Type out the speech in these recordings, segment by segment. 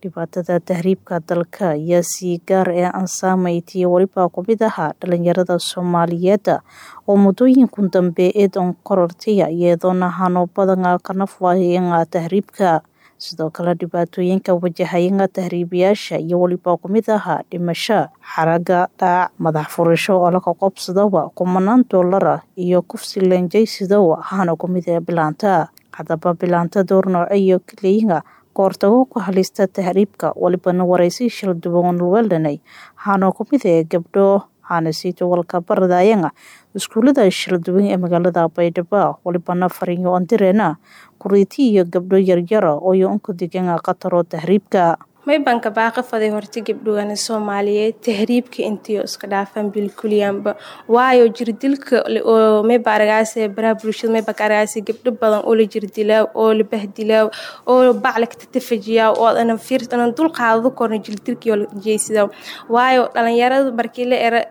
dhibaatada tahriibka dalka ayaa si gaar ah aan saameeyay waliba ku mid ahaa dhalinyarada Soomaaliyeed oo muddooyinkii dambe eedan korortay iyadoona hano badan ka nafwaayeen tahriibka sidoo kale dhibaatooyinka wajahaya tahriibayaasha iyo waliba ku mid ahaa dhimasho xaraga dhaac madax furasho oo laga qobsadawa kumanaan doolara iyo kufsi leenjaysidow hana ku mid ee bilaanta haddaba bilaanta door nooceeyo kaleeyinga kahortago ku halista tahriibka walibana waraysi shil duwan weelanay hana ku mid ee gabdho hana siito walka baradayanga iskuulada shil duwan ee magaalada Baydhabo walibana fariinyo andireena kuriiti iyo gabdho yaryar oo iyo unka degan qataro tahriibka may banka baaqa faday horta gabdhowana Soomaaliyeed tahriibka intii iska dhaafan bilkuliyanba waayo jirdilka oo may baaragaas baraha bulshada may baaragaas gabdho badan oo la jirdilaa oo la bahdilaa oo bacla ka tafajiya oo ana fiirtan dul qaado korna jirdilka oo jeesida waayo dhalinyarada markii la era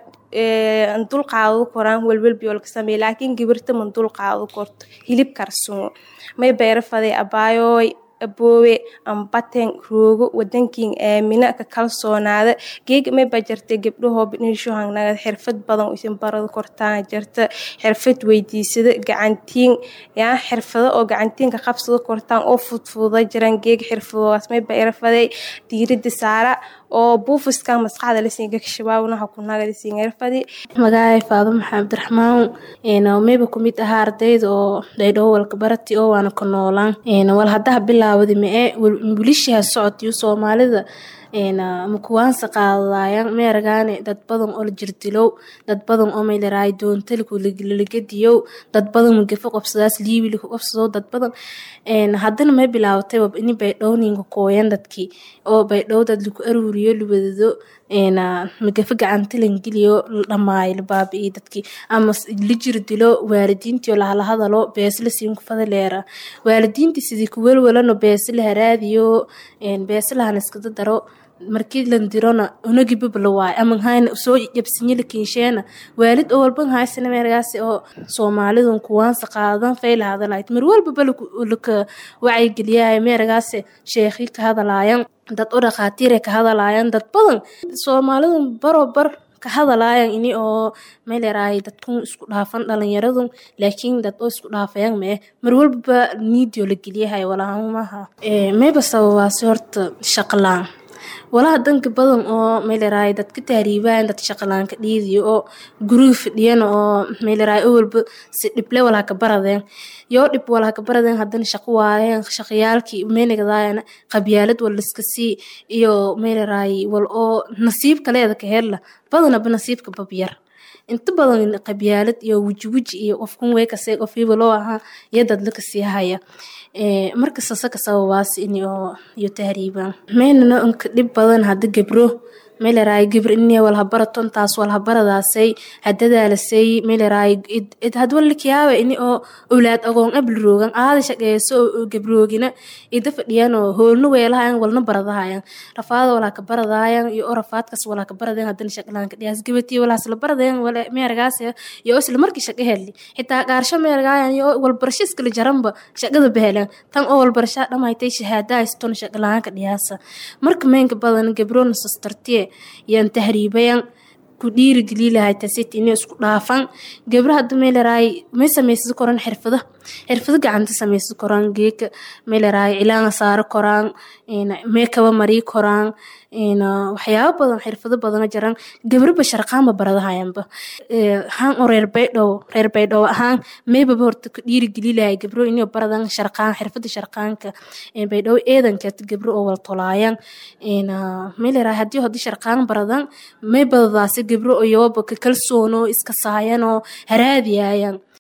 dul qaado koraan walwal biyo ka sameey laakiin gabarta man dul qaado korto hilib karsumo may beera faday abaayo aboowe ambaten roogo wadankiin aamina ka kalsoonaada geeg may ba jirta gabdhahoo biniisho hangnaga xirfad badan isin barada kortaan jirta xirfad weydiisada gacantiin yaa xirfado oo gacantiinka qabsada kortaan oo fudfuda jiraan geeg xirfadoodaas may ba irafaday diirada saara oo buufiska maskaxda lasiinga kashabaawnaha kunaga lasiinga irfadi magacay faado maxamed abdiraxmaan mayba kumid ahaa ardayda oo dhaydhoo walka barati oo waana ka noolaan wal haddaha bilaawada mae wilishaha socodyo soomaalida makuwaansa qaadadayan meeragaane dad badan oo la jirdilow dad badan oo maylaraay doontaliku lalagadiyow dad badan magafo qobsadaas liibiliku qobsado dad badan haddana may bilaawatay ini baydhowninka kooyan dadkii oo baydhow dad laku aruuriyo lawadado magafo gacanta langeliyo dhamaayo labaabi'iyo dadkii ama la jirdilo waalidiintii lahla hadalo beesla siin kufada leera waalidiintii sidii kuwelwalano beesla haraadiyo beeslahan iskada daro markii lan dirona unagibabla waay ama hayna soo jabsinya lakinsheena waalid oo walban haysana meergaasi oo soomaalidun kuwaansa qaadan fayla hadalayd mar walbaba laka wacyigeliyahay meergaasi sheekhi ka hadalaayan dad u dhakhaatiire ka hadalaayan dad badan soomaalidun barobar ka hadalaayan ini oo meeleraay dadkun isku dhaafan dhalinyaradun laakiin dad oo isku dhaafayan mee mar walbaba niidio la geliyahay walaahumaha mayba sababaasi horta shaqlaan walaha danka badan oo meeleraay dadka tahriibaan dad shaqalaanka dhiidiyo oo guriga fadhiyan oo meeleraay oo walba si dhible walaha ka baradeen yoo dhib walaha ka baradeen haddana shaqo waayeen shaqayaalkii meenigadaayana qabyaalad wal iska sii iyo meeleraay wal oo nasiib kaleeda ka hella badanaba nasiibka babyar inta badan qabyaalad iyo wejiweji iyo qofkun weykasee qofiiba loo ahaa iyo dadla kasii haya markasta ka sababaas iyo tahriibaan meynana unka dhib badan hadda gabro meeleraay gabr ini walhabaraton taas walhabaradaasay hadadaalasay meeleraay hadwalakiyaawe ini oo owlaad agoon abli roogan aada shaqeeyso oo gabroogina ida fadhiyan oo hoolna weelahayan walna baradahayan rafaada walaa ka baradaayan iyo oo rafaadkas walaa ka baradayan hadana shaqalaanka dhiyaas gabatii walaas la baradayan meeragaas iyo isla markii shaqa heli xitaa qaarsho meergaayan iyo walbarasho iskala jaranba shaqada bahelan tan oo walbarashaa dhamaaytay shahaada hayston shaqalaanka dhiyaasa marka meenka badan gabrona sastartiye yaan tahriibayan ku dhiirigeli lahay tasit inay isku dhaafan gabra hadda meeleraay may samaysan koraan xirfado xirfado gacanta samaysan koraan geeka meeleraay cilaanga saaro koraan meekaba marii koraan waxyaabo badan xirfado badana jiraan gabraba sharqaanba baradahayanba haan oo reer baydhow reer baydhow ahaan meybaba horta ku dhiirigeli lahay gabro inay baradan sharqaan xirfada sharqaanka baydhow eedankeet gabro oo wal tolaayan meeleraay haddii hadii sharqaan baradan may badadaasi gabro oo yooba ka kalsoono iska saayan oo haraadiyaayan